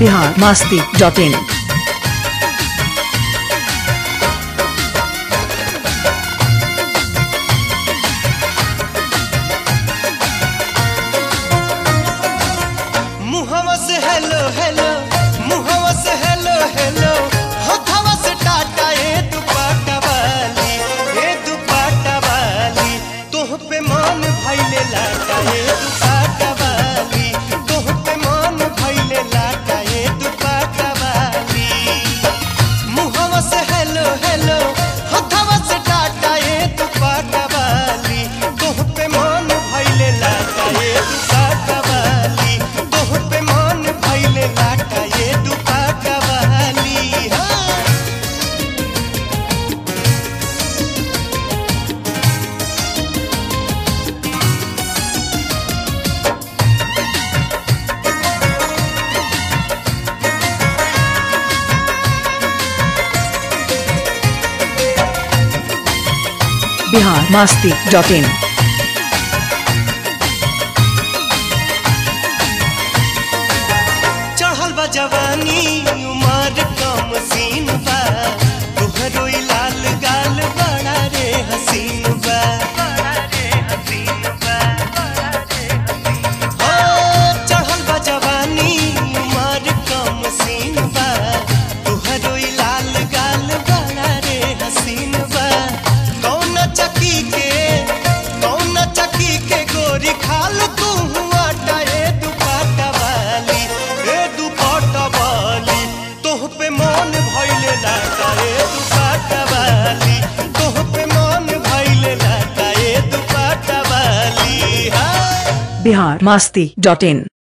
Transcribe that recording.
Bihar Masti dot in मुहवा से hello hello मुहवा से हेलो हेलो होठवा से टाटा ए दुपट्टा वाली ए दुपट्टा वाली तोह पे मन भइले लाटा ए दुपट्टा वाली तोह पे मन भइले लाटा ए दुपट्टा वाली मुहवा से हेलो हेलो होठवा से टाटा ए दुपट्टा वाली तोह पे मन भइले लाटा ए दुपट्टा वाली तोह पे मन भइले लाटा ए दुपट्टा वाली हाँ बिहार मास्ती डॉट इन चढ़ल बा जवानी उमर कम सीन बा तोहरो ई लाल गाल बड़ा रे हसीन बा हो, चढ़ल बा जवानी उमर कम सीन बा तोहरो ई लाल गाल बड़ा रे हसीन बा कौन चकी के कौन चकी के गोरी खाल तू आटा ए दुपट्टा वाली ए दुपट्टा वाली तोह पे मन भइले लाटा ए दुपट्टा वाली तोह पे मन भइले लाटा ए दुपट्टा वाली हाँ बिहार मास्ती डॉट इन